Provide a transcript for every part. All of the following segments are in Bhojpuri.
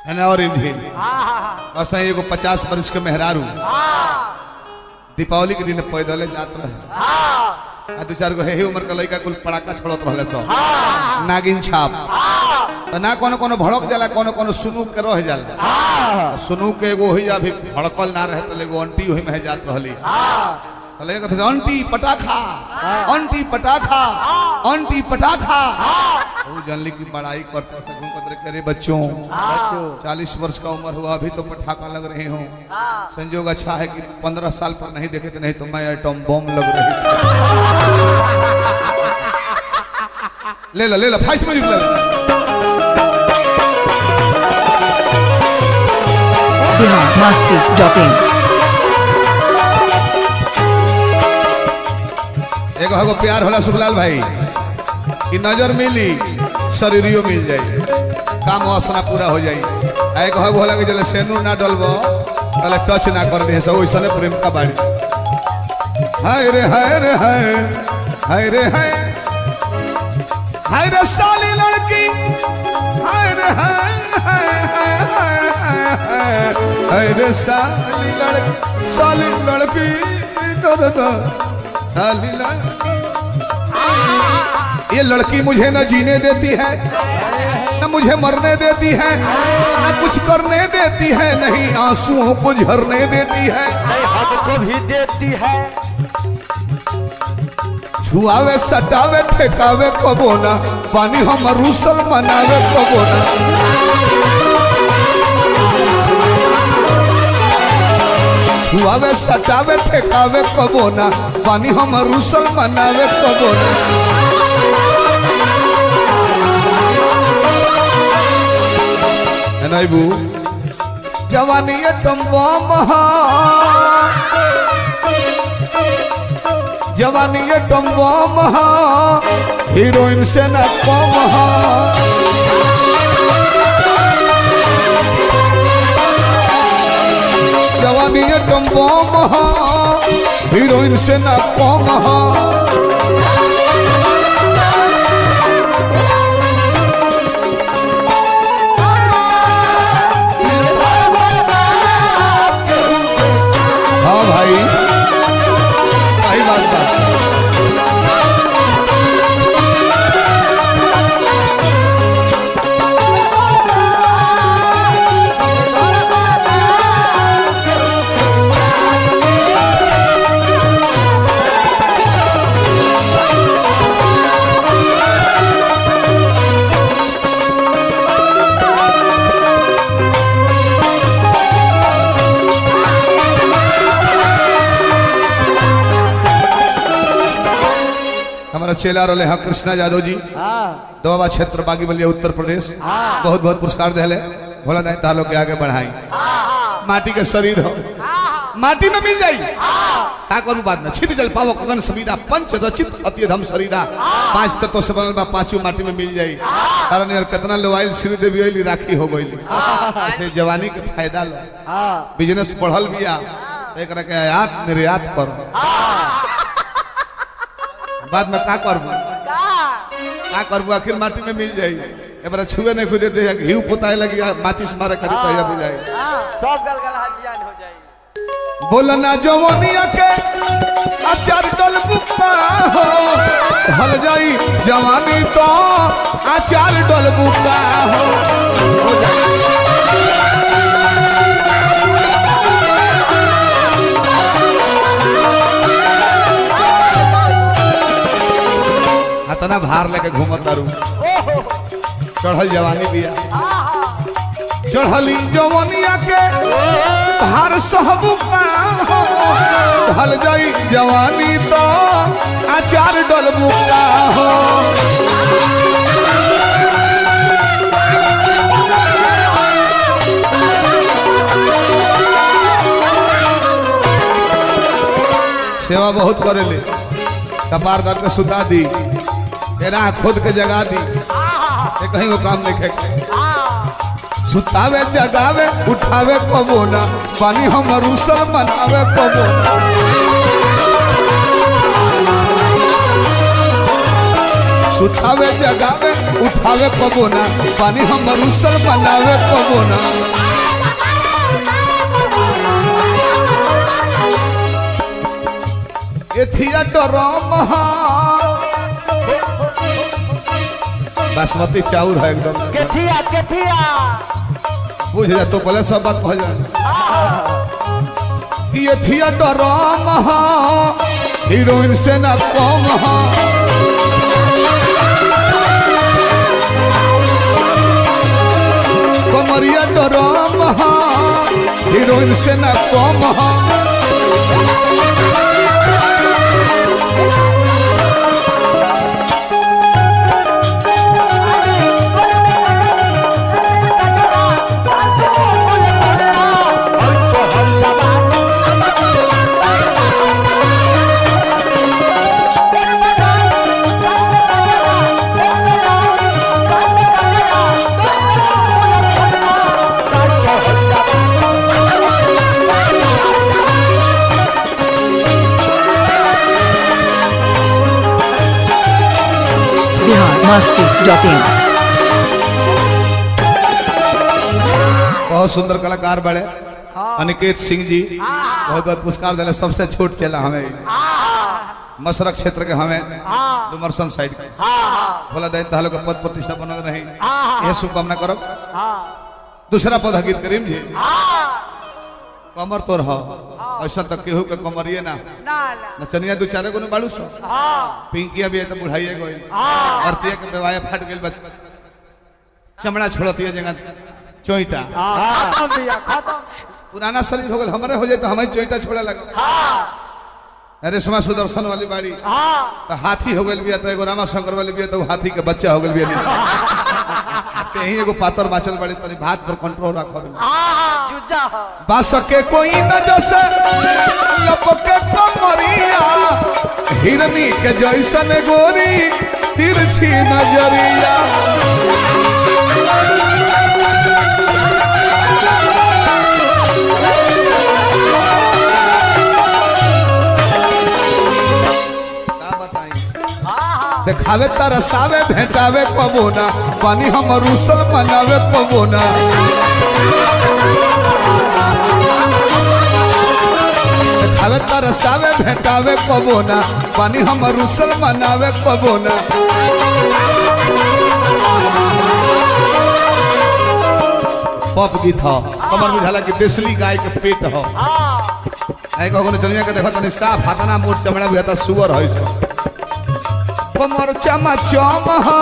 है ना और इन्हीं बस एगो पचास वर्ष के मेहरारू दीपावली के दिन पैदल जात रहे आ दू चार गो हे उम्र के लड़का कुल पड़ाका छोड़त रहले सब नागिन छाप तो ना कोनो कोनो भड़क जाला कोनो कोनो सुनू के रह जाला सुनू के एगो ही अभी भड़कल ना रहे तो एगो आंटी वही में जात रहली कहले कहते आंटी पटाखा आंटी पटाखा आंटी पटाखा वो जानली की बड़ाई करता सकूं कदर करे बच्चों चालीस वर्ष का उम्र हुआ अभी तो पटाखा लग रहे हो संजोग अच्छा है कि पंद्रह साल पर नहीं देखे थे नहीं तो मैं एटम बम लग रही थी। ले लो ले लो फाइस्ट म्यूजिक ले लो बिहार मस्ती डॉट इन एगो हगो प्यार होला सुखलाल भाई कि नजर मिली शरीरियो मिल जाई काम वासना पूरा हो जाई आ एगो हगो होला कि जले सेनूर ना डलबो तले टच ना कर दे सब ओइसने प्रेम का बाड़ी हाय रे हाय रे हाय हाय रे हाय हाय रे साली लड़की हाय रे हाय हाय हाय हाय हाय हाय हाय रे साली लड़की साली लड़की दर दर साली लड़की ये लड़की मुझे न जीने देती है न मुझे मरने देती है न कुछ करने देती है नहीं आंसुओं को झरने देती है हमको भी देती है छुआवे सटावे ठेकावे कबो ना पानी हम रूसल मनावे कबो ना छुआवे सटावे ठेकावे कबो ना पानी हम रूसल मनावे कबो ना है ना इबू जवानी ये टम्बा महा जवानी ये टम्बा महा हीरोइन से न कम हा जवानी ये टम्बा महा हीरोइन से न कम हा हाँ भाई सही बात बा हमारा चेला रहे हैं कृष्णा यादव जी दोबा क्षेत्र बागी बलिया उत्तर प्रदेश बहुत बहुत पुरस्कार दिले भोला दाई तालो के आगे बढ़ाई माटी के शरीर हो माटी में मिल जाई का करू बाद में छिद जल पावो गगन समीरा पंच रचित अति धम शरीरा पांच तत्व से बनल बा पांचों माटी में मिल जाई कारण यार कितना लोवाइल श्री देवी ओइली राखी हो गइली ऐसे जवानी के फायदा लो बिजनेस बढ़ल बिया तो एकरा के आयात निर्यात करो बाद में का करबू का करबू आखिर माटी में मिल जाई एबार छुए नहीं खुदे दे घी पोताए लगी माचिस मारे खरीद कहिया बुझाई सब गलगला जियान हो जाए बोलना जवानिया के अचार डल बुक्का हो हल जाई जवानी तो अचार डल बुक्का हो हो जाई हतना भार लेके घूमत तारू चढ़ल जवानी बिया चढ़ली जवानिया के भार सहबू का हो ढल जाई जवानी तो अचार डलबू का हो सेवा बहुत करेले कपार दर के सुता दी तेरा खुद के जगा दी ये कहीं वो काम नहीं खे सुतावे जगावे उठावे कबो ना पानी हम रूसल मनावे कबो ना सुतावे जगावे उठावे कबो ना पानी हम रुसल बनावे कबो ना एथिया डरम बासमती चाउर है एकदम केठिया केठिया बुझ जा तो पहले सब बात कह जा कि एथिया डरम हीरोइन से ना कम हा कमरिया डरम हा हीरोइन से ना कम हा biharmasti.in बहुत सुंदर कलाकार बड़े अनिकेत सिंह जी बहुत बहुत पुरस्कार दिले सबसे छोट चला हमें मशरक क्षेत्र के हमें डुमरसन साइड के भोला दैन तालो के पद प्रतिष्ठा बनल रही यह शुभकामना करो दूसरा पद हकीत करीम जी कमर तो रह ऐसा तक केहू के कमरिए ना ना ना नचनिया दू चारे को बाड़ू सो पिंकिया भी है तो बुढ़ाइए गई औरतिया के बेवाया फाट गई चमड़ा छोड़ती है जगह चोईटा खत्म भैया खत्म पुराना शरीर हो गल हमारे हो जाए तो हमारी चोईटा छोड़ा लगा अरे समा सुदर्शन वाली बाड़ी तो हाथी हो गल बिया तो एगो रामा शंकर वाली बिया तो हाथी के बच्चा हो गल बिया कहीं एगो पातर बाचल बाड़ी तनी भात पर कंट्रोल रखो जुजा हो बास के कोई न जैसे लपके कमरिया हिरनी के जैसन गोरी तिरछी नजरिया का बताई देखावे तरसावे भेंटावे पबोना पानी हम रूसल मनावे पबोना देखावे तरसावे भेंटावे पबोना पानी हम रूसल मनावे पबोना पप गीत हो कमर बुझाला कि देसली गाय के पेट हो आई कहो ने चलिया के देखो तनी साफ हाथना मोट चमड़ा बुझाता सुअर है सो कमर चमा चम हो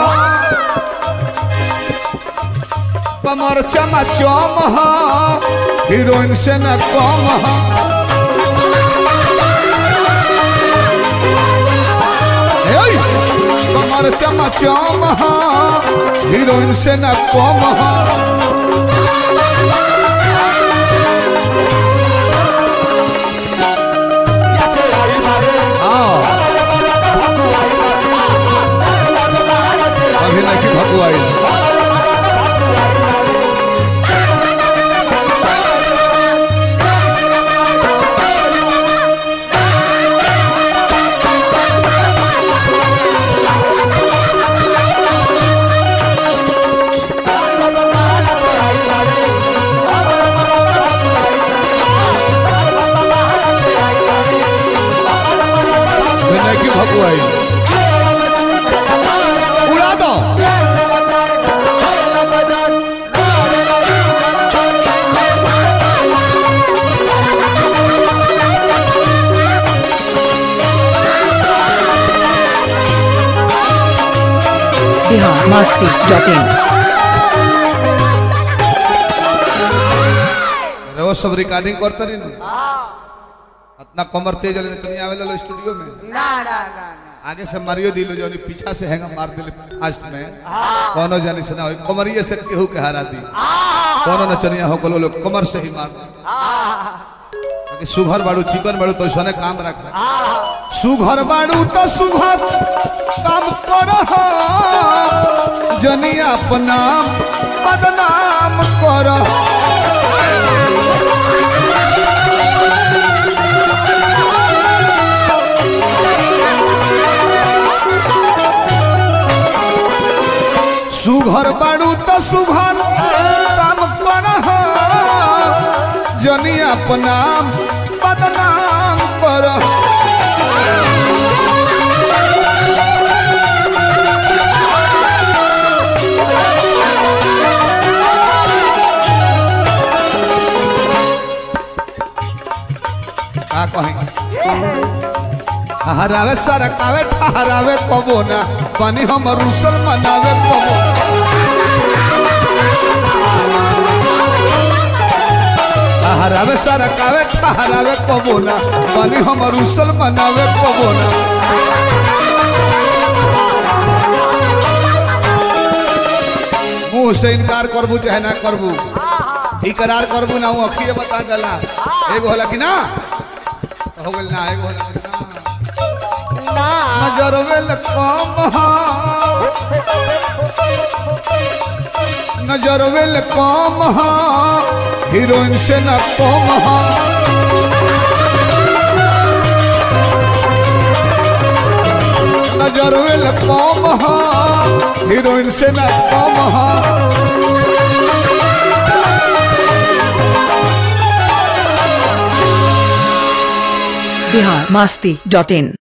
कमर चमा चम हो हीरोइन से न कम हो ए, कमर चमा चम हो हीरोइन से न कम हो हाँ अभी नहीं भकुआई अभी नहीं भकुआई उड़ा दो biharmasti.in रोज सब रिकॉर्डिंग करते रही ना इतना कमर तेज वाले नहीं आवे लो स्टूडियो में ना ना ना ना आगे से मारियो दिलो जो पीछा से हैंगा मार दिले फास्ट में कोनो जानी से ना होई कमरिए से केहू के हरा दी कोनो नचनिया हो कलो लोग कमर से ही मार ताकि सुघर बाड़ू चिकन बाड़ू तो सोने काम रख सुघर बाड़ू तो सुघर काम कर जनिया अपना बदनाम कर जनी अपना बदनाम कर का कहेंगे हरावे सरकावे ठहरावे कबो ना बनी हम रुसल मनावे कबो हरावे सरकावे ठहरावे कबो ना बनी हम रुसल मनावे कबो ना मुंह से इनकार करबू चाहे ना करबू इकरार करबू ना वो अखिए बता देला एगो होला कि ना हो गेल ना एगो होला कि ना ना नजर वेल कम हा नजर वेल कम हा हीरोइन से न कम हा नजर वेल कम हा हीरोइन से न कम हा बिहार मस्ती डॉट इन